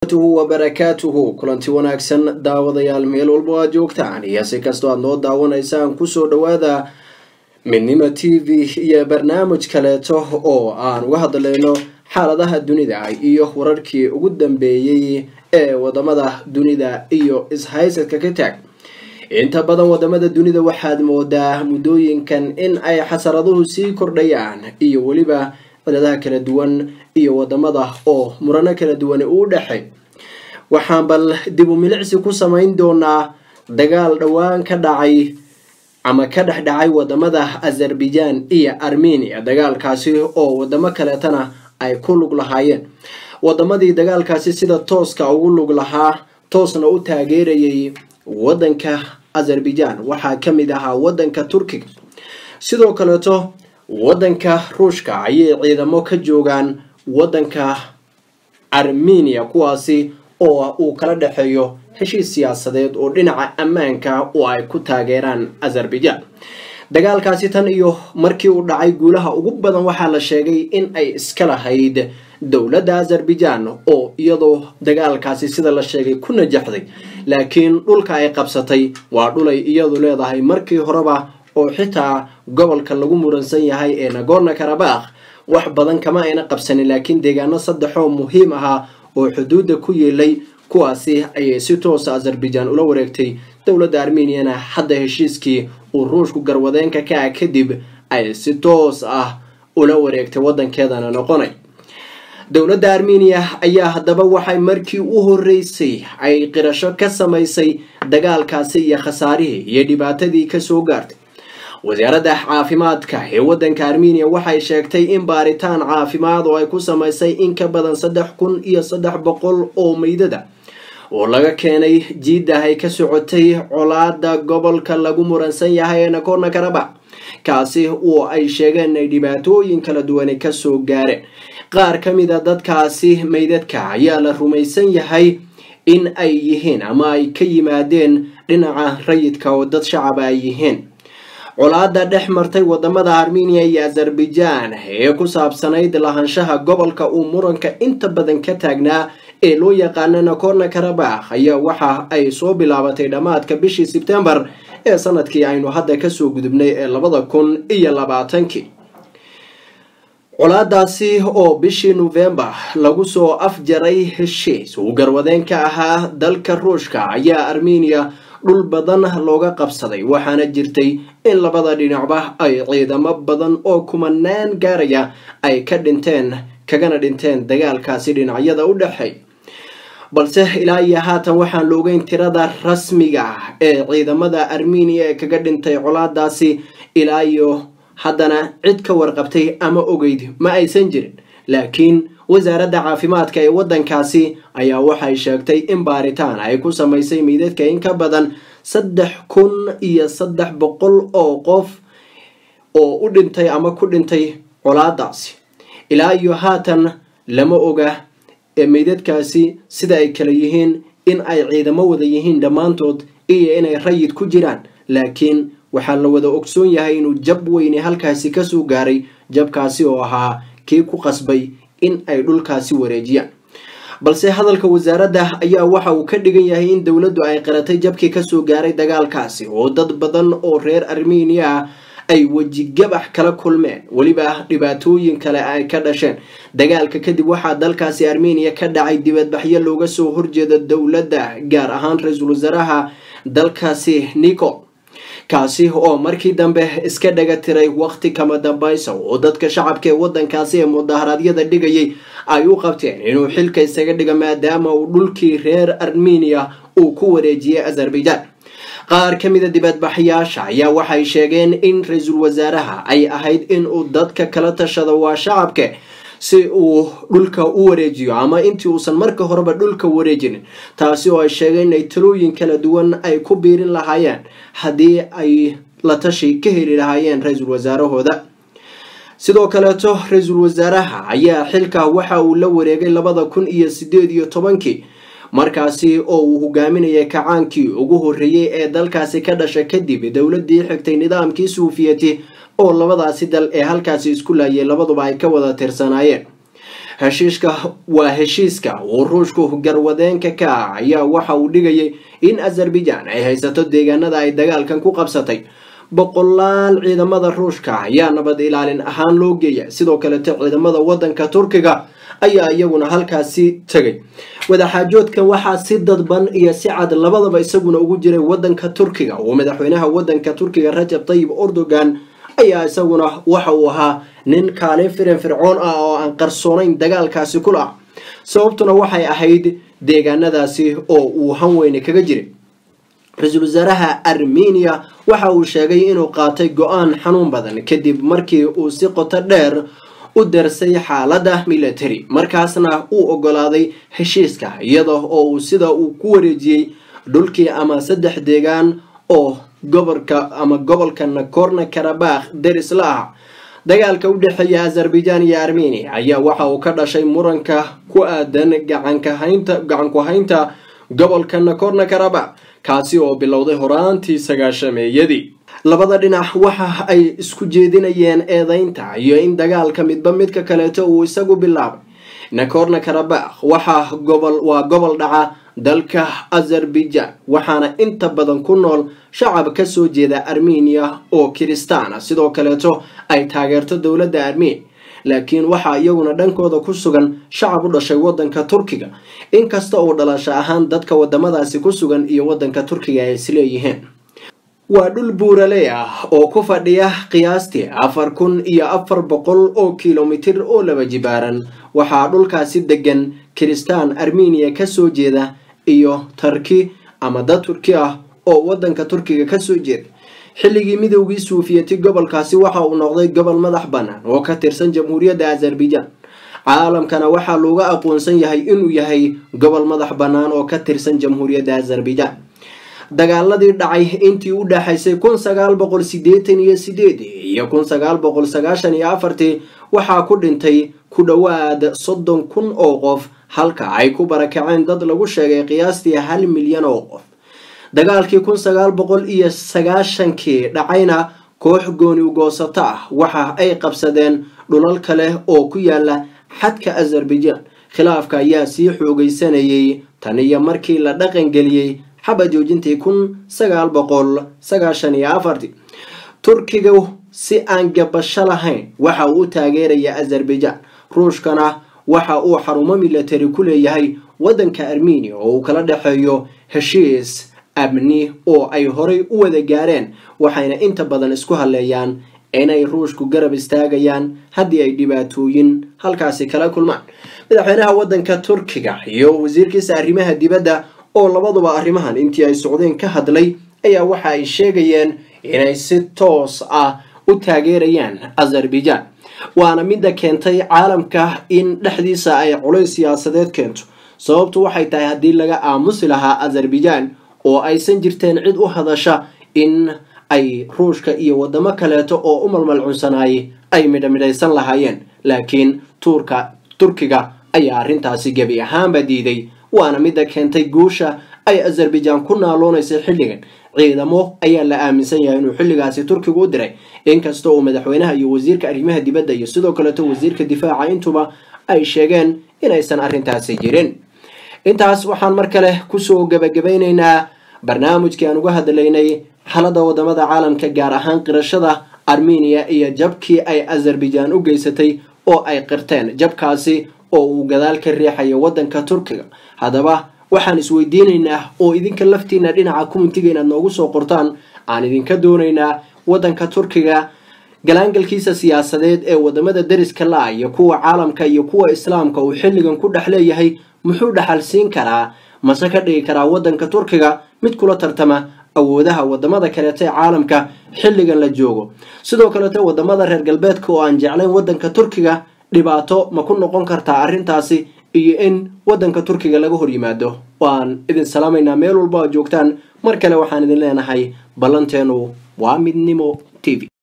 wabarakaatuhu kulanti wanaagsan daawadayaal meel walba aad joogtaan iyo si kastoo aad noo daawanaysaan kusoo dhawaada midnimo t v iyo barnaamij kaleeto oo aan uga hadlayno xaaladaha dunida iyo wararkii ugu dambeeyey ee wadamada dunida iyo ishaysadka ka taag inta badan wadamada dunida waxaad moodaa muddooyinkan in ay xasaraduhu sii kordhayaan iyo weliba ciladaha kala duwan iyo wadamada oo murano kala duwan uu dhexay waxaan bal dib u milicsi ku samayn doonaa dagaal dhowaan ka dhacay ama ka dhex dhacay wadamada azerbaijan iyo armenia dagaalkaasi oo wadamo kaleetana ay ku lug lahaayeen wadamadii dagaalkaasi sida tooska ugu lug lahaa toosna u taageerayay wadanka azerbaijan waxaa ka mid ahaa wadanka turkiga sidoo kaleeto wadanka ruushka ayay ciidamo ka joogaan wadanka armenia kuwaasi oo uu kala dhexeeyo heshiis siyaasadeed oo dhinaca ammaanka oo ay ku taageeraan azerbaijan dagaalkaasi tan iyo markii uu dhacay guulaha ugu badan waxaa la sheegay in ay iska lahayd dowladda azerbaijan oo iyadoo dagaalkaasi sida la sheegay ku najaxday laakiin dhulka ay qabsatay waa dhulay iyadu leedahay markii horeba oo xitaa gobolka lagu muransan yahay ee nagorno karabakh wax badan kama ayna qabsanin laakiin deegaano saddexoo muhiim ahaa oo xuduudda ku yeelay kuwaasi ayay si toosa azerbaijan ula wareegtay dowladda armeniana hadda heshiiskii uu ruushku garwadeenka ka ah kadib ay si toos ah ula wareegtay wadankeedana noqonay dowladda armenia ayaa haddaba waxay markii u horeysay ay qirasho ka samaysay dagaalkaasi iyo khasaarihii iyo dhibaatadii kasoo gaartay wasaaradda caafimaadka ee wadanka armenia waxay sheegtay in baaritaan caafimaad oo ay ku samaysay in ka badan saddex kun iyo saddex boqol oo meydada oo laga keenay jiiddah ay ka socotay colaada gobolka lagu muransan yahay ee nagorno karabakh kaasi oo ay sheegeen inay dhibaatooyin kala duwane kasoo gaareen qaar ka mid a dadkaasi meydadka ayaa la rumaysan yahay in ay yihiin ama ay ka yimaadeen dhinaca rayidka oo dad shacaba ay yihiin colaada dhex martay wadamada armenia iyo azerbaijan ee ku saabsanayd lahaanshaha gobolka uu muranka inta badan ka taagnaa ee loo yaqaana nagorno karabakh ayaa waxa ay soo bilaabatay dhammaadka bishii sebtembar ee sanadkii aynu hadda kasoo gudubnay ee labada kun iyo labaatankii colaadaasi oo bishii novembar lagu soo afjaray heshiis uu garwadeen ka ahaa dalka ruushka ayaa armenia dhul badan looga qabsaday waxaana jirtay in labada dhinacba ay ciidamo badan oo kumanaan gaaraya ay ka dhinteen kagana dhinteen dagaalkaasi dhinacyada u dhexeey balse ilaa iyo haatan waxaan la ogeyn tirada rasmiga ah ee ciidamada armenia ee kaga dhintay colaadaasi ilaa iyo haddana cid ka warqabtay ama ogeyd ma aysan jirin laakiin wasaaradda caafimaadka ee wadankaasi ayaa waxay sheegtay in baaritaan ay ku samaysay meydadka in ka badan saddex kun iyo saddex boqol oo qof oo u dhintay ama ku dhintay colaadaasi ilaa iyo haatan lama oga ee meydadkaasi sida ay kala yihiin in ay ciidamo wada yihiin dhammaantood iyo inay rayid ku jiraan laakiin waxaa la wada ogsoon yahay inuu jab weyne halkaasi kasoo gaaray jabkaasi oo ahaa kii ku qasbay in ay dhulkaasi wareejiyaan balse hadalka wasaaradda ayaa waxa uu ka dhigan yahay in dowladdu ay qiratay jabkii kasoo gaaray dagaalkaasi oo dad badan oo reer armenia ah ay wejigabax kala kulmeen weliba dhibaatooyin kale ay ka dhasheen dagaalka kadib waxaa dalkaasi armenia ka dhacay dibadbaxyo looga soo horjeeda dowladda gaar ahaan ra-iisul wasaaraha dalkaasi nicol kaasi oo markii dambe iska dhaga tiray waqti kama dambaysa oo dadka shacabka ee wadankaasi ee mudaharaadyada dhigayay ay u qabteen inuu xilka isaga dhiga maadaama uu dhulkii reer armenia uu ku wareejiyey azerbaijan qaar ka mida dibadbaxyaasha ayaa waxay sheegeen in ra-iisul wasaaraha ay ahayd in uu dadka kala tashado waa shacabka si uu dhulka u wareejiyo ama intii uusan marka horeba dhulka wareejinin taasi oo ay sheegeen inay talooyin kala duwan ay ku biirin lahaayeen haddii ay la tashi ka heli lahaayeen ra-iisul wasaarahooda sidoo kaleeto ra-iisul wasaaraha ayaa xilka waxa uu la wareegay labada kun iyo sideed iyo tobankii markaasi oo uu hogaaminayay kacaankii ugu horreeyey ee dalkaasi ka dhasha kadib dowladii xigtay nidaamkii suufiyati oo labadaasi dal ee halkaasi isku laayay labaduba ay ka wada tirsanaayeen heshiiska waa heshiiska uu ruushku garwadeenka ka ah ayaa waxa uu dhigayay in azerbaijan ay haysato deegaanada ay dagaalkan ku qabsatay boqolaal ciidamada ruushka ayaa nabad ilaalin ahaan loo geeya sidoo kalete ciidamada wadanka turkiga ayaa iyaguna halkaasi tegay wadaxaajoodkan waxaa si dadban iyo si cad labadaba isaguna ugu jiray wadanka turkiga oo madaxweynaha wadanka turkiga rajab tayib erdogan ayaa isaguna waxa uu ahaa nin kaalin firin fircoon ah oo aan qarsoonayn dagaalkaasi kula ah sababtuna waxay ahayd deegaanadaasi oo uu hanweyne kaga jiray ra-iisul wasaaraha armenia waxa uu sheegay inuu qaatay go-aan xanuun badan kadib markii uu si qoto dheer u darsay xaalada military markaasna uu ogolaaday heshiiska iyada oo uu sida uu ku wareejiyey dhulkii ama saddex deegaan oo gobolka ama gobolka nakorno karabakh deris la ah dagaalka u dhexeeya azerbaijan iyo armenia ayaa waxa uu ka dhashay muranka ku aadan gacanku haynta gobolka nakorno karabakh kaasi oo bilowday horaantii sagaashameeyadii labada dhinac waxa ay isku jeedinayeen eedeynta iyo in dagaalka midba midka kaleeto uu isagu bilaabay nakorno karabakh waxaa gobol waa gobol dhaca dalka azerbaijan waxaana inta badan ku nool shacab kasoo jeeda armenia oo kiristaana sidoo kaleeto ay taageerto dowladda armenia laakiin waxaa iyaguna dhankooda ku sugan shacab u dhashay wadanka turkiga inkasta oo dhalasho ahaan dadka wadamadaasi ku sugan iyo wadanka turkiga ay isleeyihiin waa dhul buuraley ah oo ku fadhiya qiyaastii afar kun iyo afar boqol oo kilomitir oo laba jibaaran waxaa dhulkaasi degan kiristaan armenia kasoo jeeda iyo tarki ama dad turki ah oo wadanka turkiga kasoo jeeda xilligii midoogii suufiyati gobolkaasi waxa uu noqday gobol madax bannaan oo ka tirsan jamhuuriyadda azerbaijan caalamkana waxaa looga aqoonsan yahay inuu yahay gobol madax bannaan oo ka tirsan jamhuuriyadda azerbaijan dagaaladii dhacay intii u dhexaysay kun sagaal boqol sideetan iyo sideedii iyo kun sagaal boqol sagaashan iyo afartii waxaa ku dhintay ku dhowaad soddon kun oo qof halka ay ku barakaceen dad lagu sheegay qiyaastii hal milyan oo qof dagaalkii kun sagaal boqol iyo sagaashankii dhacayna koox gooni ugoosato ah waxa ay qabsadeen dhulal kale oo ku yaala xadka azerbaijan khilaafka ayaa sii xoogeysanayay tan iyo markii la dhaqangeliyey xaba joojintii kun sagaal boqol sagaashan iyo afartii turkiga si aan gabasho lahayn waxa uu u taageeraya azerbaijan ruushkana waxa uu xarumo military ku leeyahay wadanka armenia oo uu kala dhexeeyo heshiis amni oo ay horay u wada gaareen waxayna inta badan isku haleeyaan inay ruushku garab istaagayaan haddii ay dhibaatooyin halkaasi kala kulmaan madaxweynaha wadanka turkiga iyo wasiirkiisa arrimaha dibadda oo labaduba arrimahan intii ay socdeen ka hadlay ayaa waxa ay sheegayeen inay si toos ah u taageerayaan azerbaijan waana midda keentay caalamka in dhexdiisa ay culays siyaasadeed keento sababtu waxay tahay haddii laga aamusi lahaa azerbaijan oo aysan jirteen cid u hadasha in ay ruushka iyo wadamo kaleeto oo u malmalcunsanaayay ay midhamidhaysan lahaayeen laakiin tuurka turkiga ayaa arrintaasi gebi ahaanba diiday waana midda keentay guusha ay azerbaijan ku naaloonaysay xilligan ciidamo ayaa la aaminsan yahay inuu xilligaasi turkiga u diray inkasta uu madaxweynaha iyo wasiirka arrimaha dibadda iyo sidoo kaleeto wasiirka difaaca intuba ay sheegeen inaysan arrintaasi jirin intaas waxaan mar kale kusoo gebagabaynaynaa barnaamijkii aan uga hadlaynay xalada wadamada caalamka gaar ahaan qirashada armenia iyo jabkii ay azerbaijan u geysatay oo ay qirteen jabkaasi oo uu gadaal ka riixayo wadanka turkiga haddaba waxaan isweydiinaynaa oo idinka laftiina dhinaca kumitiga inaad noogu soo qortaan aan idinka doonaynaa wadanka turkiga galaangalkiisa siyaasadeed ee wadamada deriska la-a iyo kuwa caalamka iyo kuwa islaamka uu xilligan ku dhex leeyahay muxuu dhaxal siin karaa mase ka dhigi karaa wadanka turkiga mid kula tartama awoodaha wadamada kaleeto ee caalamka xilligan la joogo sidoo kaleeto wadamada reer galbeedka oo aan jeclayn wadanka turkiga dhibaato ma ku noqon kartaa arrintaasi iyo in wadanka turkiga laga hor yimaado waan idin salaamaynaa meel walba aad joogtaan mar kale waxaan idin leenahay ballanteenu waa midnimo t v